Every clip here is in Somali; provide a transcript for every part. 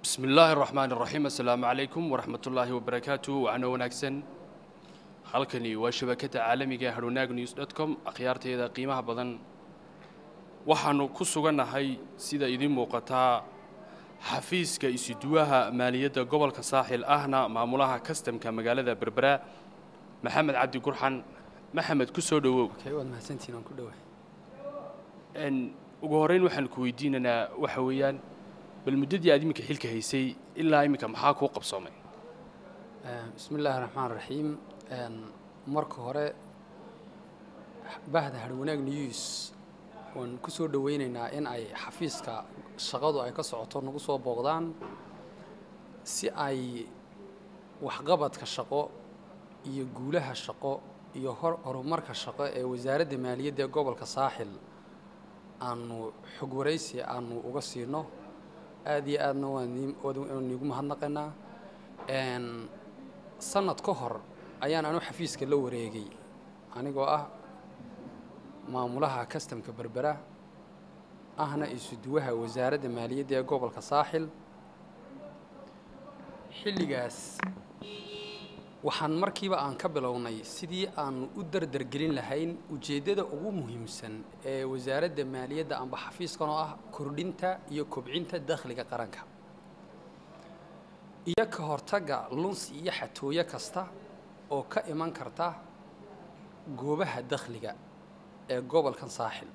bismi illaahi araxmaan iraxiim assalaamu calaykum waraxmat ullaahi wabarakaatu waxaana wanaagsan halkani waa shabakadda caalamiga hadhownaag news dot com akhyaarteeda qiimaha badan waxaannu ku sugannahay sida idiin muuqataa xafiiska isuduwaha maaliyadda gobolka saaxil ahna maamulaha kastamka magaalada berbera maxamed cabdi gurxan maxamed ku soo dhowow waad mahadsantihiin aan ku dhowahay ugu horrayn waxaan ku weydiinaynaa waxa weeyaan bal muddadii aad iminka xilka haysay ilaa iminka maxaa kuu qabsoomay bismi illaahi raxmaan raxiim marka hore bahda harwanaag news waan ku soo dhowaynaynaa in ay xafiiska shaqadu ay ka socoto nagu soo booqdaan si ay waxqabadka shaqo iyo guulaha shaqo iyo horumarka shaqo ee wasaaradda maaliyadda ee gobolka saaxil aanu xog waraysi aanu uga siino aada iyo aadna waan niigu mahadnaqaynaa sanad ka hor ayaan anu xafiiska la wareegay anigoo ah maamulaha kastamka berbera ahna isuduwaha wasaaradda maaliyadda ee gobolka saaxil xilligaas waxaan markiiba aan ka bilownay sidii aanu u dardargelin lahayn ujeeddada ugu muhiimsan ee wasaaradda maaliyadda amba xafiiskan oo ah kordhinta iyo kobcinta dakhliga qaranka iyo ka hortagga lunsi iyo xatooyo kasta oo ka iman karta goobaha dakhliga ee gobolkan saaxil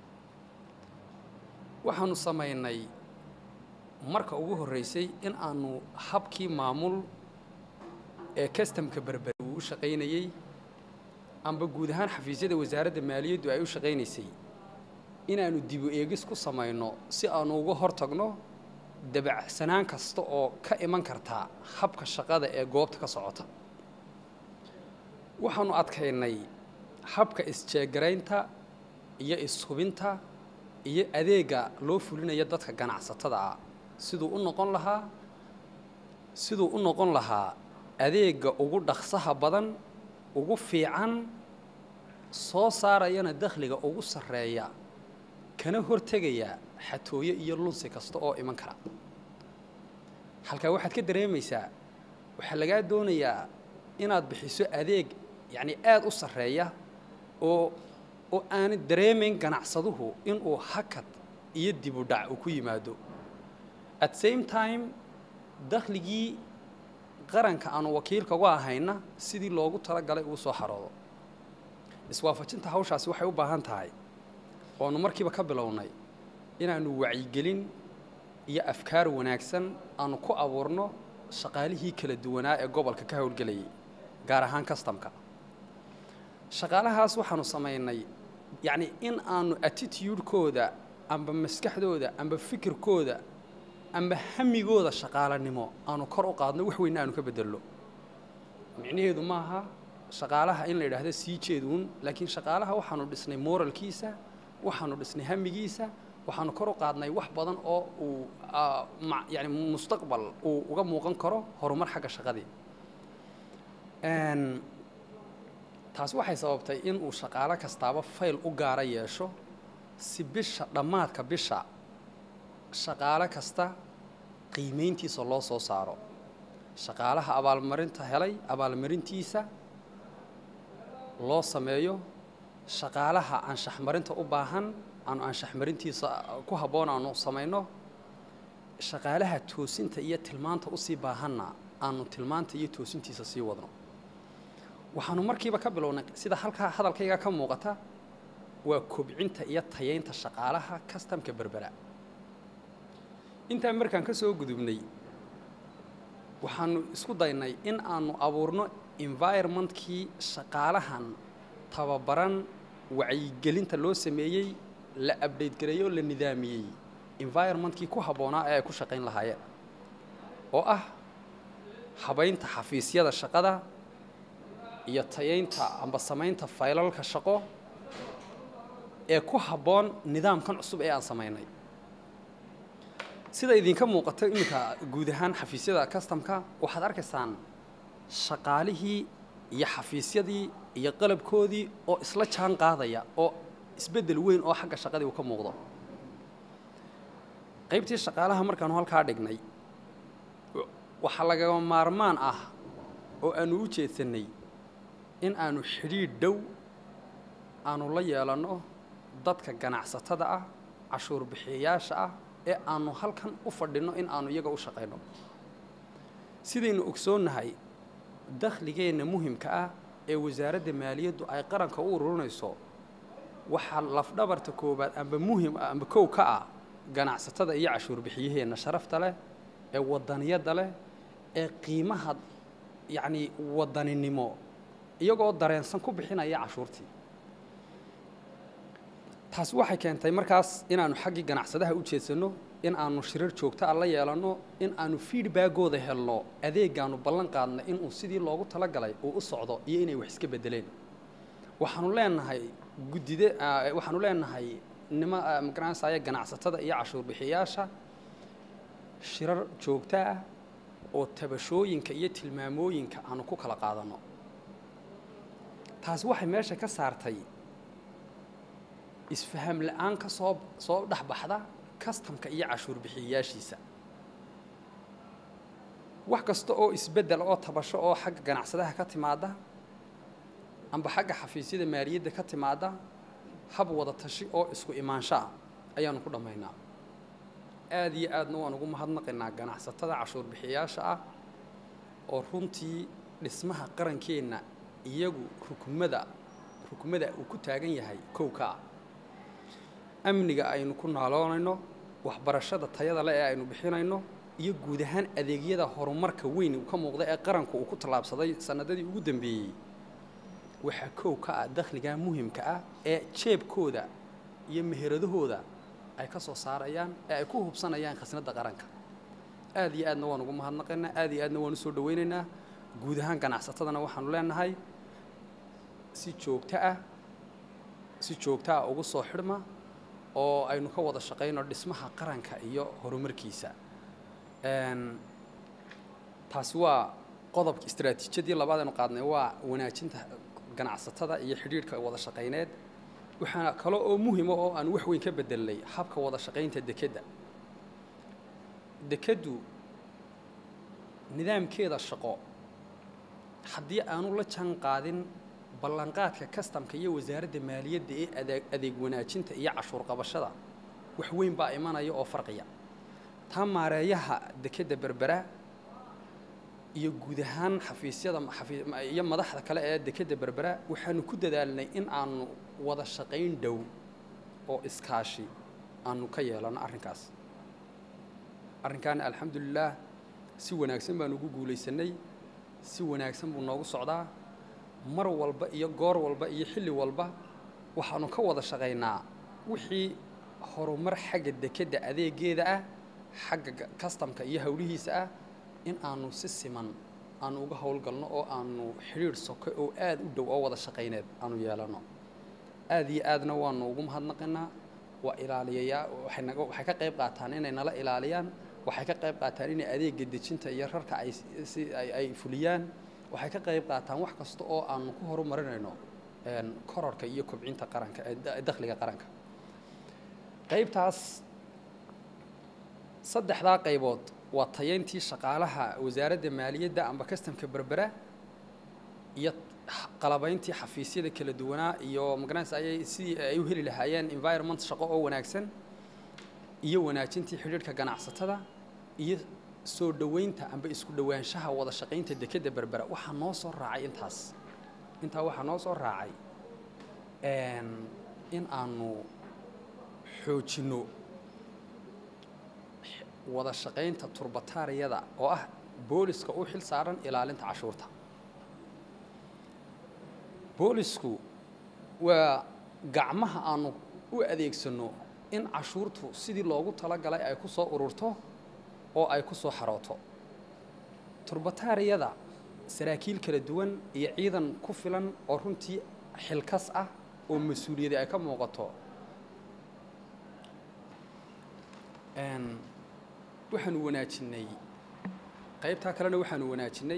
waxaanu samaynay marka ugu horreysay in aanu habkii maamul ee kastamka berbere uu u shaqaynayey amba guud ahaan xafiisyada wasaaradda maaliyaddu ay u shaqaynaysay inaannu dibu eegis ku samayno si aanu uga hortagno dabacsanaan kasta oo ka iman kartaa habka shaqada ee goobta ka socota waxaanu adkaynay habka isjeegaraynta iyo ishubinta iyo adeega loo fulinayo dadka ganacsatada ah siduu u noqon lahaa siduu u noqon lahaa adeega ugu dhaqsaha badan ugu fiican soo saarayana dakhliga ugu sarreeya kana hortegaya xatooyo iyo lunsi kasta oo iman kara halkaa waxaad ka dareemaysaa waxaa lagaa doonayaa inaad bixiso adeeg yacni aada u sarreeya oo oo aanad dareemayn ganacsaduhu inuu hakad iyo dibu dhac uu ku yimaado at same time dakhligii qaranka aanu wakiilka uga ahayna sidii loogu talagalay uu soo xaroodo iswaafajinta hawshaasi waxay u baahan tahay oanu markiiba ka bilownay inaannu wacyigelin iyo afkaar wanaagsan aanu ku abuurno shaqaalihii kala duwanaa ee gobolka ka howlgelayay gaar ahaan kastamka shaqaalahaas waxaanu samaynay yacni in aanu attitudekooda amba maskaxdooda amba fikirkooda amba hamigooda shaqaalanimo aanu kor u qaadno wax weynna aanu ka bedelno micnaheedu maaha shaqaalaha in la yidhaahdo sii jeeduun laakiin shaqaalaha waxaanu dhisnay moralkiisa waxaanu dhisnay hamigiisa waxaanu kor u qaadnay wax badan oo uu yani mustaqbal uu uga muuqan karo horumar xagga shaqadii taasi waxay sababtay in uu shaqaalo kastaaba fayl u gaara yeesho si bisha dhammaadka bisha shaqaalo kasta qiimayntiisa loo soo saaro shaqaalaha abaalmarinta helay abaalmarintiisa loo sameeyo shaqaalaha anshaxmarinta u baahan aanu anshaxmarintiisa ku habboon aanu samayno shaqaalaha toosinta iyo tilmaanta usii baahanna aanu tilmaanta iyo toosintiisa sii wadno waxaanu markiiba ka bilownay sida halkaa hadalkayga ka muuqata waa kobcinta iyo tayaynta shaqaalaha kastamka berbera intaan markaan ka soo gudubnay waxaanu isku daynay in aanu abuurno environmentkii shaqaalahan tababaran wacyigelinta loo sameeyey la abdate gareeyo la nidaamiyey environmentkii ku habboonaa ee ay ku shaqayn lahaayeen oo ah habaynta xafiisyada shaqada iyo tayaynta amba samaynta faylalka shaqo ee ku habboon nidaamkan cusub ee aan samaynay sida idinka muuqata iminka guud ahaan xafiisyada kastamka waxaad arkaysaan shaqaalihii iyo xafiisyadii iyo qalabkoodii oo isla jaan qaadaya oo isbeddel weyn oo xagga shaqadii uu ka muuqdo qaybtii shaqaalaha markaanu halkaa dhignay waxaa lagama maarmaan ah oo aanu u jeedsannay in aanu xidhiidh dhow aanu la yeelanno dadka ganacsatada ah cashuur bixiyayaasha ah ee aanu halkan u fadhinno in aanu iyaga u shaqayno sidaynu ogsoonnahay dakhligeenna muhimka ah ee wasaaradda maaliyaddu ay qaranka u ururinayso waxaa lafdhabarta koowaad amba muhim ah amba kow ka ah ganacsatada iyo cashuur bixiyaheenna sharafta leh ee wadaniyadda leh ee qiimaha yacnii wadaninimo iyagoo dareensan ku bixinaya cashuurtii taasi waxay keentay markaas inaanu xaggii ganacsadaha u jeedsanno in aanu shirar joogto ah la yeelanno in aanu feedbackooda helno adeegaanu ballan qaadna inuu sidii loogu talagalay uu u socdo iyo inay wax iska beddeleen waxaanu leenahay guddide waxaanu leenahay nima magaranaysaaya ganacsatada iyo cashuur bixiyaasha shirar joogto ah oo tabashooyinka iyo tilmaamooyinka aanu ku kala qaadanno taasi waxay meesha ka saartay isfaham la-aan ka soo soo dhex baxda kastamka iyo cashuur bixiyayaashiisa wax kasta oo isbeddel oo tabasho oo xagga ganacsadaha ka timaada amba xagga xafiisyada maaliyadda ka timaada hab wada tashi oo isku imaansho ah ayaanu ku dhammaynaa aada iyo aadna waan ugu mahadnaqaynaa ganacsatada cashuur bixiyayaasha ah oo runtii dhismaha qarankeenna iyagu rukumada rukumada uu ku taagan yahay kow ka ah amniga aynu ku naaloonayno waxbarashada tayada le ee aynu bixinayno iyo guud ahaan adeegyada horumarka weyn uu ka muuqda ee qaranku uu ku tallaabsaday sanadadii ugu dambeeyey waxaa kow ka ah dakhligaa muhimka ah ee jeebkooda iyo meheradahooda ay ka soo saarayaan ee ay ku hubsanayaan khasnadda qaranka aada iyo aadna waan ugu mahadnaqaynaa aada iyo aadna waan usoo dhawaynaynaa guud ahaan ganacsatadana waxaanu leenahay si joogto ah si joogto ah ugu soo xidhma oo aynu ka wada shaqayno dhismaha qaranka iyo horumarkiisa taasi waa qodobka istaraatiijiyadii labaad aynu qaadnay waa wanaajinta ganacsatada iyo xidhiidhka wada shaqayneed waxaana kale oo muhima oo aan wax weyn ka bedelnay habka wada shaqaynta dekedda dekeddu nidaamkeeda shaqo haddii aanu la jaan qaadin ballanqaadka kastamka iyo wasaaradda maaliyadda ee adeeg adeeg wanaajinta iyo cashuur qabashada wax weyn baa imanaya oo farqiya taa maareeyaha dekedda berbera iyo guud ahaan xafiisyada iyo madaxda kale ee dekedda berbera waxaanu ku dadaalnay in aanu wada shaqayn dhow oo iskaashi aanu ka yeelano arrinkaas arrinkaana alxamdulilaah si wanaagsan baanu ugu guulaysanay si wanaagsan buu noogu socdaa mar walba iyo goor walba iyo xilli walba waxaanu ka wada shaqaynaa wixii horumar xagga dekedda adeegeeda ah xagga kastamka iyo howlihiisa ah in aanu si siman aanu uga howlgalno oo aanu xidhiidh soke oo aada u dhow oo wada shaqayneed aanu yeelano aada iyo aadna waanu ugu mahadnaqaynaa waa ilaaliyayaa waxay naga waxay ka qayb qaataan inay nala ilaaliyaan waxay ka qayb qaataan inay adeega dejinta iyo rarka ay si ay ay fuliyaan waxay ka qayb qaataan wax kasta oo aanu ku horumarinayno kororka iyo kobcinta qaranka dakhliga qaranka qaybtaas saddexdaa qaybood waa tayayntii shaqaalaha wasaaradda maaliyadda amba kastamka berbera iyo qalabayntii xafiisyada kala duwanaa iyo magaranaysa ayay sidii ay u heli lahaayeen environment shaqo oo wanaagsan iyo wanaajintii xidhiidhka ganacsatada iyo soo dhoweynta amba isku dhowaanshaha wada shaqaynta dekedda berbera waxaa noo soo raacay intaas intaa waxaa noo soo raacay in aanu xoojinno wada shaqaynta turbataariyada oo ah booliska u xil saaran ilaalinta cashuurta boolisku waa gacmaha aanu u adeegsanno in cashuurtu sidii loogu talagalay ay ku soo ururto oo ay ku soo xarooto turbataariyada saraakiil kala duwan iyo ciidan ku filan oo runtii xilkas ah oo mas-uuliyadi ay ka muuqato waxaanu wanaajinnay qaybtaa kalena waxaanu wanaajinnay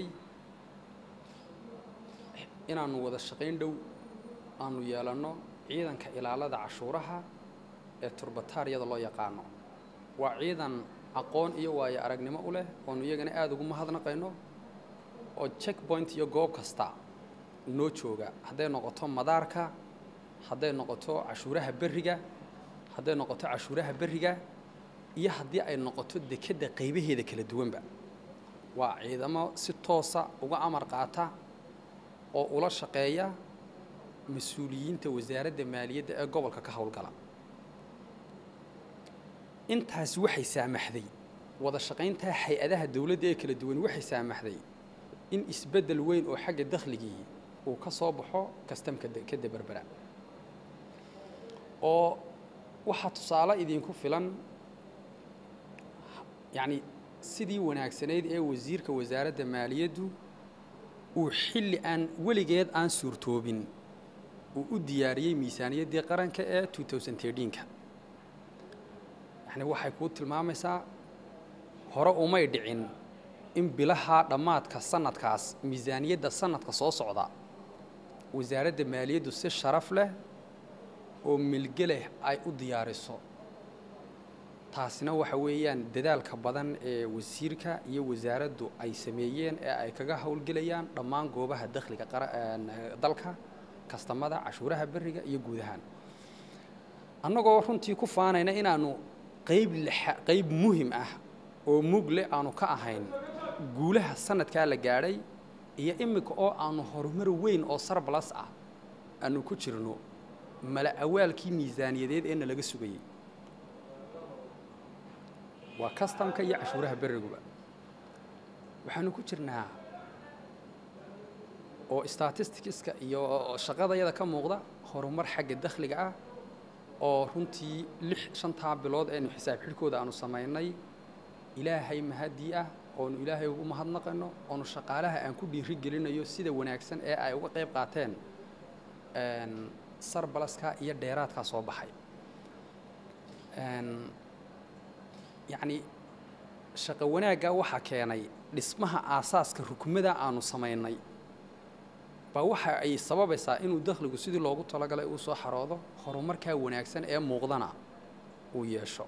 inaanu wada shaqayn dhow aanu yeelanno ciidanka ilaalada cashuuraha ee turbataariyada loo yaqaano waa ciidan aqoon iyo waayo aragnimo u leh oonu iyagana aada ugu mahadnaqayno oo check point iyo goob kasta noo jooga hadday noqoto madaarka hadday noqoto cashuuraha berriga hadday noqoto cashuuraha berriga iyo haddii ay noqoto dekedda qaybaheeda kala duwanba waa ciidamo si toosa uga amar qaata oo ula shaqeeya mas-uuliyiinta wasaaradda maaliyadda ee gobolka ka howlgala intaasi waxay saamaxday wada shaqayntaa hay-adaha dowladda ee kala duwan waxay saamaxday in isbeddel weyn oo xagga dakhligii uu ka soo baxo kastamka ka daberbera oo waxaa tusaale idinku filan yacni sidii wanaagsanayd ee wasiirka wasaaradda maaliyaddu uu xilli aan weligeed aan suurtoobin uu u diyaariyey miisaaniyaddii qaranka ee ka yacni waxay kuu tilmaamaysaa hore umay dhicin in bilaha dhammaadka sanadkaas miisaaniyadda sanadka soo socda wasaaradda maaliyaddu si sharaf leh oo milge leh ay u diyaariso taasina waxa weeyaan dadaalka badan ee wasiirka iyo wasaaraddu ay sameeyeen ee ay kaga howlgelayaan dhammaan goobaha dakhliga dalka kastamada cashuuraha berriga iyo guud ahaan annagoo runtii ku faanayna inaanu qayb qayb muhim ah oo mugle aanu ka ahayn guulaha sanadkaa la gaadhay iyo iminka oo aanu horumar weyn oo sarbalas ah aanu ku jirno mala awaalkii miisaaniyadeed ee nalaga sugayey waa kastamka iyo cashuuraha berriguba waxaanu ku jirnaa oo statisticska iyo shaqadayada ka muuqda horumar xagga dakhliga ah oo runtii lix shantaa bilood eenu xisaab xidhkooda aanu samaynay ilaahay mahadii ah oonu ilaahay ugu mahadnaqayno oonu shaqaalaha aan ku dhiiri gelinayo sida wanaagsan ee ay uga qayb qaateen sarbalaska iyo dheeraadkaa soo baxay yacni shaqo wanaagga waxaa keenay dhismaha aasaaska rukmada aanu samaynay baa waxa ay sababaysaa inuu dakhligu sidii loogu talagalay uu soo xaroodo horumarkaa wanaagsan ee muuqdana uu yeesho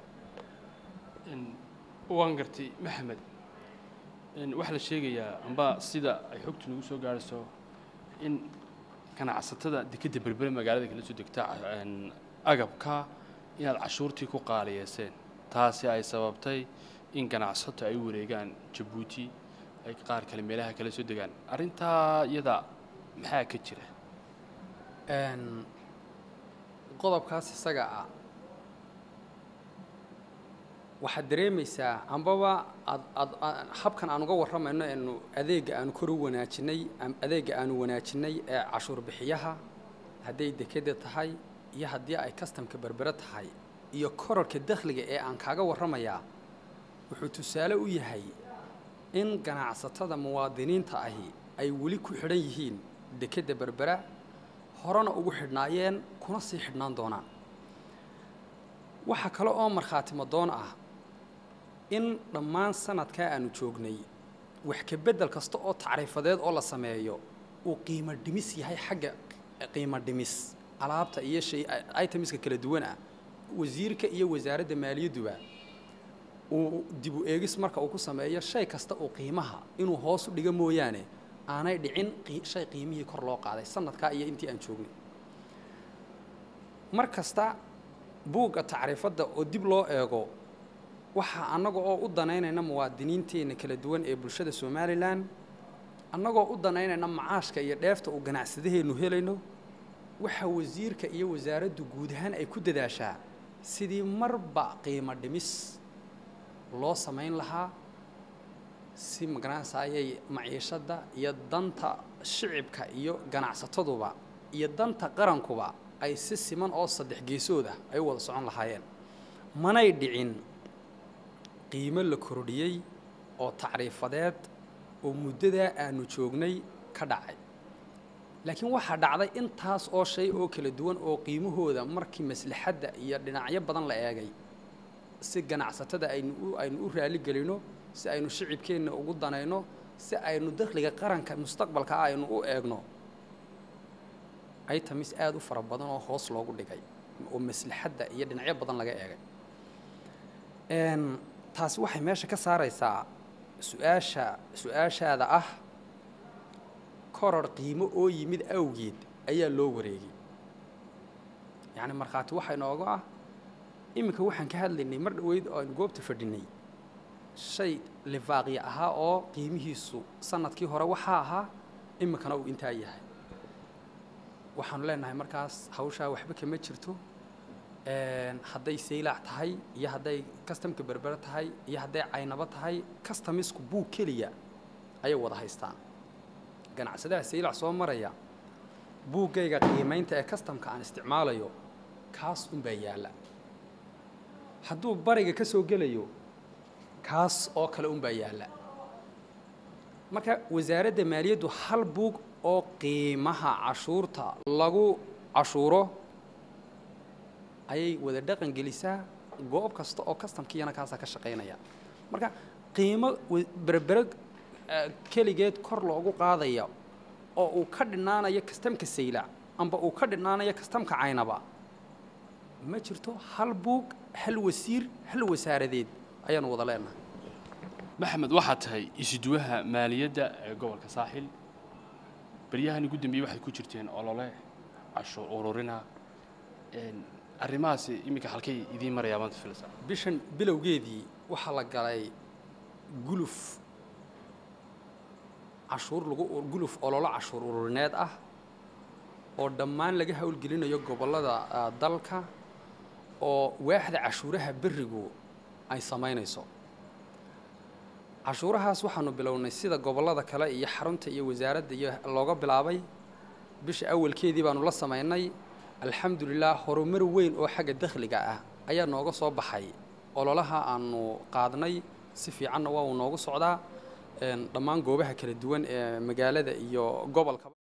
waan gartay maxamed waxaa la sheegayaa amba sida ay xogtu nagu soo gaarayso in ganacsatada dekedda berbere magaalada kala soo degta agabka inaad cashuurtii ku qaaliyeyseen taasi ay sababtay in ganacsato ay u wareegaan jabuuti ay qaar kale meelaha kala soo degaan arrintaa iyada maxaa ka jira qodobkaas isaga ah waxaad dareemaysaa ambaba ad ad habkan aan uga warramayno eenu adeegga aanu kor u wanaajinay adeegga aanu wanaajinay ee cashuur bixiyaha hadday dekedda tahay iyo haddii ay kastamka berbere tahay iyo korarka dakhliga ee aan kaaga warramayaa wuxuu tusaale u yahay in ganacsatada muwaadiniinta ahi ay weli ku xidhan yihiin dekedda berbera horena ugu xidhnaayeen kuna sii xidhnaan doonaan waxaa kale oo markhaati madoon ah in dhammaan sanadkaa aanu joognay wax ka beddel kasta oo tacriifadeed oo la sameeyo uu qiimo dhimis yahay xagga qiimo dhimis alaabta iyo shay itemiska kala duwan ah wasiirka iyo wasaaradda maaliyadduba uu dib u eegis marka uu ku sameeyo shay kasta uu qiimaha inuu hoos u dhigo mooyaane aanay dhicin shay qiimihii kor loo qaaday sanadkaa iyo intii aan joognay mar kasta buugga tacriifadda oo dib loo eego waxaa annaga oo u danaynayna muwaadiniinteenna kala duwan ee bulshada somalilan annagoo u danaynayna macaashka iyo dheefta uu ganacsadaheennu helayno waxaa wasiirka iyo wasaaraddu guud ahaan ay ku dadaashaa sidii marba qiimo dhimis loo samayn lahaa si magaranaysaayay maciishadda iyo danta shicibka iyo ganacsataduba iyo danta qarankuba ay si siman oo saddex geesood ah ay u wada socon lahaayeen manay dhicin qiimo la kordhiyey oo tacriifadeed oo muddadaa aanu joognay ka dhacay laakiin waxaa dhacday intaas oo shay oo kala duwan oo qiimahooda markii maslaxadda iyo dhinacyo badan la eegay si ganacsatada aynu u aynu u raali gelino si aynu shicibkeenna ugu danayno si aynu dakhliga qaranka mustaqbalka ah aynu u eegno itemis aada u fara badan oo hoos loogu dhigay oo maslaxadda iyo dhinacyo badan laga eegay taasi waxay meesha ka saaraysaa su-aasha su-aashaada ah koror qiimo oo yimid awgeed ayaa loo wareegay yacni markhaati waxaa inooga ah iminka waxaan ka hadlaynay mar dhoweyd oo aynu goobta fadhinay shay lifaaqya ahaa oo qiimihiisu sanadkii hore waxaa ahaa iminkana uu intaa yahay waxaanu leenahay markaas hawshaa waxba kama jirto hadday saylaac tahay iyo hadday kastamka berbere tahay iyo hadday caynabo tahay kastamisku buug keliya ayay wada haystaan ganacsadaha saylac soo maraya buuggayga qiimaynta ee kastamka aan isticmaalayo kaas unbaa yaalla hadduu bariga ka soo gelayo kaas oo kale unbaa yaalla marka wasaaradda maaliyaddu hal buug oo qiimaha cashuurta lagu cashuuro ayay wada dhaqan gelisaa goob kasta oo kastamkiiyana kaasaa ka shaqaynaya marka qiimo berbere keligeed kor loogu qaadaya oo uu ka dhinaanayo kastamka saylac amba uu ka dhinaanayo kastamka caynaba ma jirto hal buug hal wasiir hal wasaaradeed ayaanu wada leenahay maxamed waxaa tahay isuduwaha maaliyadda ee gobolka saaxil baryahan ugu dambeeyey waxay ku jirteen olole cashuur ururina arrimahaasi iminka halkay idiin marayaa maanta filsa bishan bilowgeedii waxaa la galay guluf cashuur lagu guluf ololo cashuur ururineed ah oo dhammaan laga howlgelinayo gobollada dalka oo waaxda cashuuraha berrigu ay samaynayso cashuurahaas waxaanu bilownay sida gobollada kale iyo xarunta iyo wasaaradda iyo looga bilaabay bisha awalkeedii baanu la samaynay alxamdulilah horumar weyn oo xagga dakhliga ah ayaa nooga soo baxay ololaha aanu qaadnay si fiicanna waa uu noogu socdaa dhammaan goobaha kala duwan ee magaalada iyo gobolka